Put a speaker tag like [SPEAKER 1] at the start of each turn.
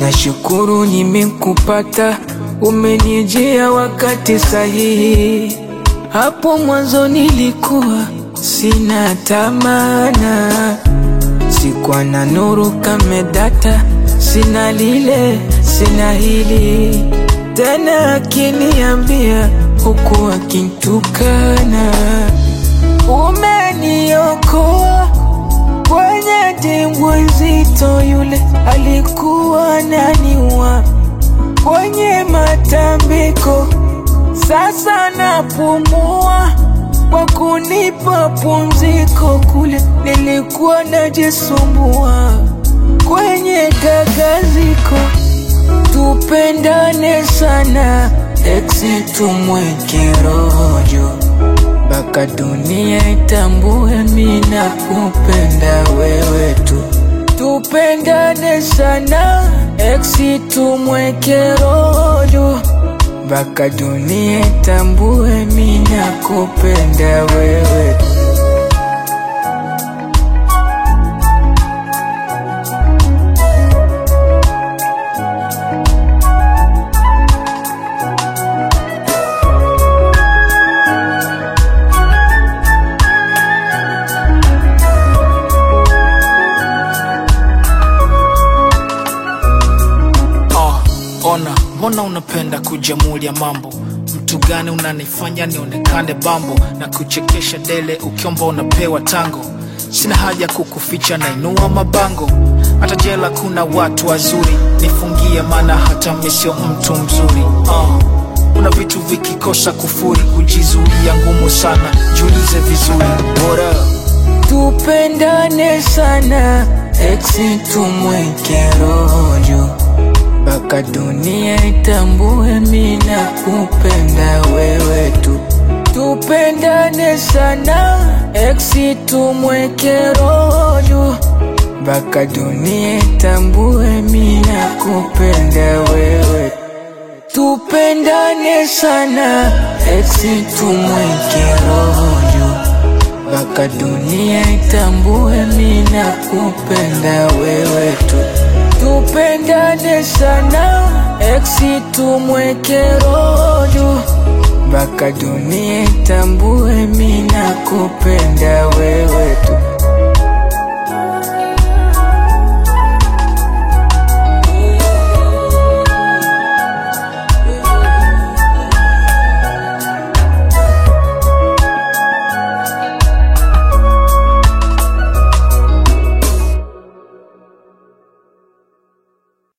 [SPEAKER 1] nashukuru nimekupata, umenijia wakati sahihi. Hapo mwanzo nilikuwa sina tamana, sikuwa na nuru kamedata, sina lile sina hili tena, akiniambia huku akintukana, umeniokoa kwenye dimbwi nzito, yule alikuwa naniua kwenye matambiko, sasa napumua kwa kunipa pumziko, kule nilikuwa najisumbua kwenye gagaziko. Tupendane sana, eksi tumweke rojo mpaka dunia itambue mina kupenda wewe tu. Tupendane sana, eksi tumweke rojo mpaka dunia itambue mina kupenda wewe tu.
[SPEAKER 2] Oh, ona mbona unapenda kujamulia mambo mtu gani unanifanya nionekane bambo na kuchekesha dele ukiomba unapewa tango sina haja kukuficha nainua mabango hata jela kuna watu wazuri nifungie maana hata mi sio mtu mzuri oh. kuna vitu vikikosa kufuri kujizuia ngumu sana jiulize vizuri What up?
[SPEAKER 1] Tupendane sana, eksi tumweke rojo mpaka dunia itambue mina kupenda wewe tu. Tupendane sana, eksi tumweke rojo mpaka dunia itambue mina kupenda wewe tu. Tupendane sana, eksi tumweke rojo mpaka dunia itambue mina kupenda wewe tu. Tupendane sana, eksi tumweke rojo mpaka dunia itambue mina kupenda wewe tu.